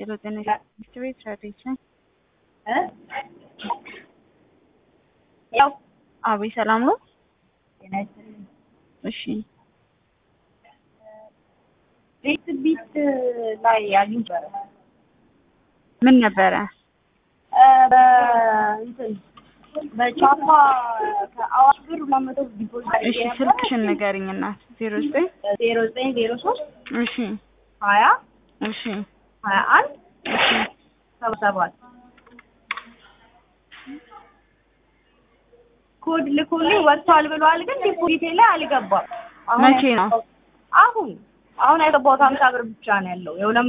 lo tenés distribuir tradition እ ያው አቤት ሰላም ነው። ጤና ይስጥልኝ። እሺ ቤት ቢት ላይ አግኝቼ ምን ነበረ? እ በእንትን በቻፓ ከአዋሽ ብር ሁለት መቶ ዲፖዚት አድርጌ እሺ ነበር። ስልክሽን ንገሪኝ እናት። ዜሮ ዘጠኝ ዜሮ ዘጠኝ ዜሮ ሶስት እሺ ሀያ እሺ ሀያ አንድ እሺ ሰባ ሰባት ኮድ ልኮልኝ ወጥቷል ብለዋል፣ ግን ዲፖዚቴ ላይ አልገባም። አሁን መቼ ነው? አሁን አሁን ያገባሁት ሀምሳ ብር ብቻ ነው ያለው የሁለት